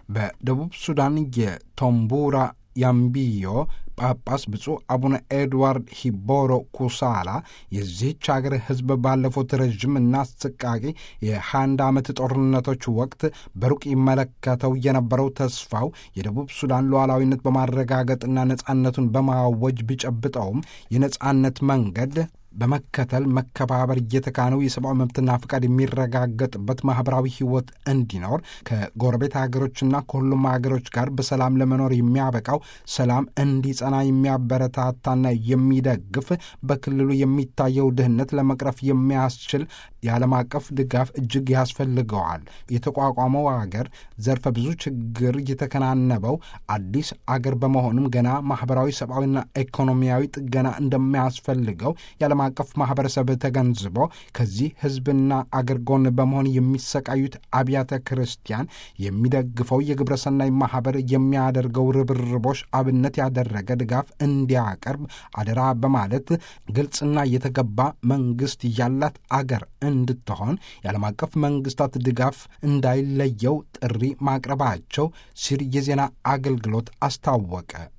በደቡብ ሱዳን የቶምቡራ ያምቢዮ ጳጳስ ብፁዕ አቡነ ኤድዋርድ ሂቦሮ ኩሳላ የዚህች አገር ሕዝብ ባለፉት ረዥም እና አሰቃቂ የ21 ዓመት ጦርነቶች ወቅት በሩቅ ይመለከተው የነበረው ተስፋው የደቡብ ሱዳን ሉዓላዊነት በማረጋገጥና ነጻነቱን በማወጅ ቢጨብጠውም የነጻነት መንገድ በመከተል መከባበር እየተካነው የሰብአዊ መብትና ፍቃድ የሚረጋገጥበት ማኅበራዊ ሕይወት እንዲኖር ከጎረቤት ሀገሮችና ከሁሉም ሀገሮች ጋር በሰላም ለመኖር የሚያበቃው ሰላም እንዲጸና የሚያበረታታና የሚደግፍ በክልሉ የሚታየው ድህነት ለመቅረፍ የሚያስችል የዓለም አቀፍ ድጋፍ እጅግ ያስፈልገዋል። የተቋቋመው አገር ዘርፈ ብዙ ችግር የተከናነበው አዲስ አገር በመሆኑም ገና ማኅበራዊ፣ ሰብአዊና ኢኮኖሚያዊ ጥገና እንደሚያስፈልገው የዓለም አቀፍ ማኅበረሰብ ተገንዝቦ ከዚህ ሕዝብና አገር ጎን በመሆን የሚሰቃዩት አብያተ ክርስቲያን የሚደግፈው የግብረሰናይ ማኅበር የሚያደርገው ርብርቦች አብነት ያደረገ ድጋፍ እንዲያቀርብ አደራ በማለት ግልጽና የተገባ መንግሥት ያላት አገር እንድትሆን የዓለም አቀፍ መንግሥታት ድጋፍ እንዳይለየው ጥሪ ማቅረባቸው ሲል የዜና አገልግሎት አስታወቀ።